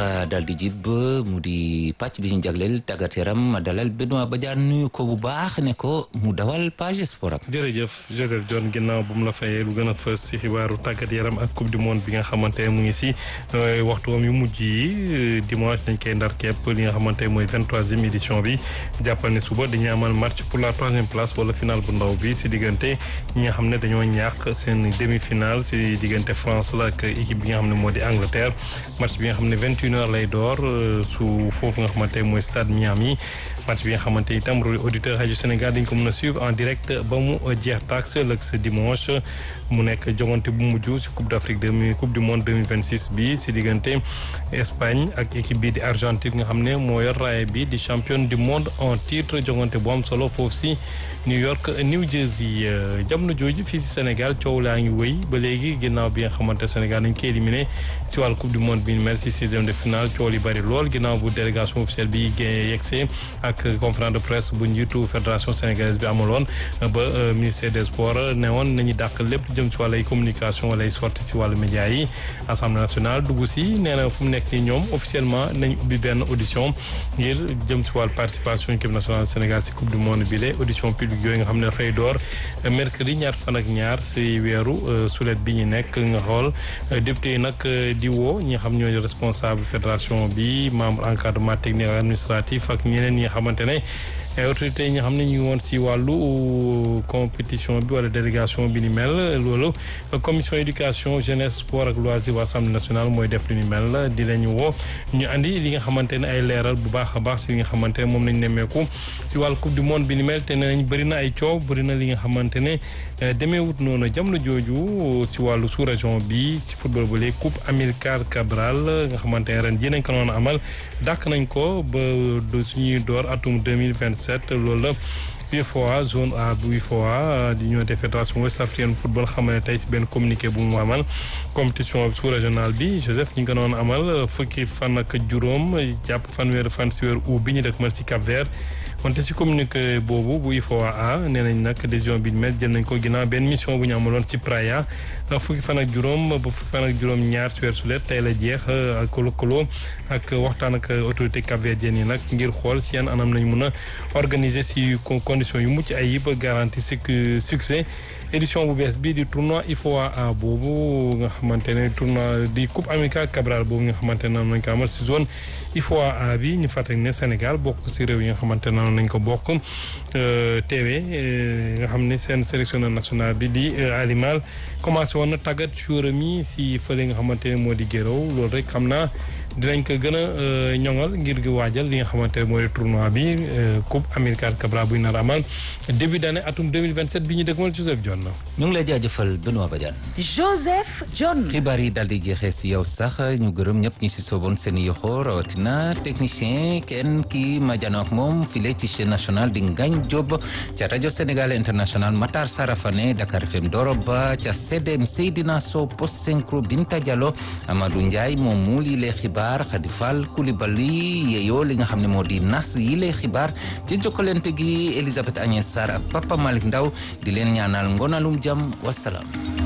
dafa daal di jib mu di pàcc bi ñu jagleel tàggat yaram ma dalal Benoît Badiane nuyu ko bu baax ne ko mu dawal page sport am. jërëjëf Joseph John ginnaaw bu mu la fayee lu gën a fës si xibaaru tàggat yaram ak coupe du monde bi nga xamante ne mu ngi si waxtuwam yu mujj yi dimanche dañ koy ndar képp li nga xamante mooy vingt troisième édition bi jàppal ne suba dañuy amal match pour la troisième place wala finale bu ndaw bi si diggante ñi nga xam ne dañoo ñàkk seen demi finale si diggante France la ak équipe bi nga xam ne moo di Angleterre match bi nga xam ne vingt une heures lay door su foofu nga xamante mooy stade Miami match bi nga xamante itam auditeur rajo Sénégal dañ ko mën a suivre en direct ba mu jeex tax ëllëg sa dimanche mu nekk jogante bu mujj si coupe d' Afrique de coupe du monde 2026 bi si diggante Espagne ak équipe bi di Argentine nga xam ne moo yor raaya bi di championne du monde en titre jogante bu am solo foofu si New York New Jersey jamono jooju fii si Sénégal coow laa ngi wëy ba léegi ginnaaw bi nga xamante Sénégal dañ koy éliminé si wàllu coupe du monde bi ñu mel si sixième de finale coow li bëri lool ginnaaw bu délégation officielle bi yegsee ak conférence de presse bu njiitu fédération sénégalaise bi amaloon ba ministère des sports ne woon nañu dàq lépp jëm si wàllu ay communication wala ay sorti si wàllu média yi assemblée nationale dugg si nee na fu mu nekk nii ñoom officiellement nañ ubbi benn audition ngir jëm si wàllu participation équipe nationale Sénégal si coupe du monde bi la audition publique yooyu nga xam ne dafay door mercredi ñaar fan ak ñaar si weeru sulet bi ñu nekk nga xool député yi nag di woo ñi nga xam ñooy responsable fédération bi membre encadrement technique administratif ak ñeneen ñi nga xamante ne autorités yi nga xam ne ñu ngi woon si wàllu compétition bi wala délégation bi ni mel loolu commission éducation jeunesse sport ak loisir waa assemblée nationale mooy def li ni mel di lañu woo ñu andi li nga xamante ne ay leeral bu baax a baax si li nga xamante ne moom lañ nemmeeku si wàllu coupe du monde bi ni mel te nañ bëri na ay coow bëri na li nga xamante ne demee wut noonu jamono jooju si wàllu sous région bi si football ba léegi coupe Amilcar Cabral nga xamante ne ren ji nañ ko noon amal dàq nañ ko ba suñuy door atum 2027 loolu la UFOA zone A bu UFOA di ñëw te fédération West African football xamal ne tey si benn communiqué bu mu amal compétition sous régional bi Joseph ñu ngi ko doon amal fukki fan ak juróom jàpp fanweeri fan si weer août bi ñu dëkk mal si Cap Vert wante si communiqué boobu bu UFOA A nee nañ nag décision bi mel jël nañ ko ginnaaw benn mission bu ñu amaloon ci Praia fukki fan ak juróom ba fukki fan ak juróom ñaar si weer sulet tey la jeex ak lëkkaloo ak waxtaan ak autorité capverdienne yi nag ngir xool si yan anam nañ mun a organiser si conditions yu mucc ayib garantie succès édition bu bees bii di tournoi UFOA A boobu nga xamante ne tournoi di coupe Amilcar Cabral boobu nga xamante ne nañ ko amal si zone UFOA A bi ñu fàttali ne Sénégal bokk si réew yi nga xamante ne nañ ko bokk teewee nga xam ne seen sélectionneur national bi di Alimal commencé woon na tàggat joueur mi si fële nga xamante ne moo di Guéréo loolu rek xam naa dinañ ko gën a ñoŋal ngir gi waajal li nga xamante ne mooy tournoi bi coupe Amilcar Cabral buy nar amal début d'année atum 2027 bi ñu dëgmal Joseph John. ñu ngi lay jaajëfal Benoît Badiane. Joseph John. xibaar yi daal di jeexee si yow sax ñu gërëm ñëpp ñi si sooboon seen yoxo rawatina technicien kenn ki ma jano ak moom file ci chaîne nationale di Ngagne Diop ca rajo Sénégal international Matar Sarafane Dakar FM Doroba ca CDM Seydina Sow Post Synchro Binta Diallo Amadou Ndiaye moom mu lii lay xibaar Khady Fall Coulibaly yeeyoo li nga xam ne moo di nas yi lay xibaar ci jokkalante gi Elisabeth Agnès Sarr ak Papa Malick Ndaw di leen ñaanal ngonalum jàmm wasalaam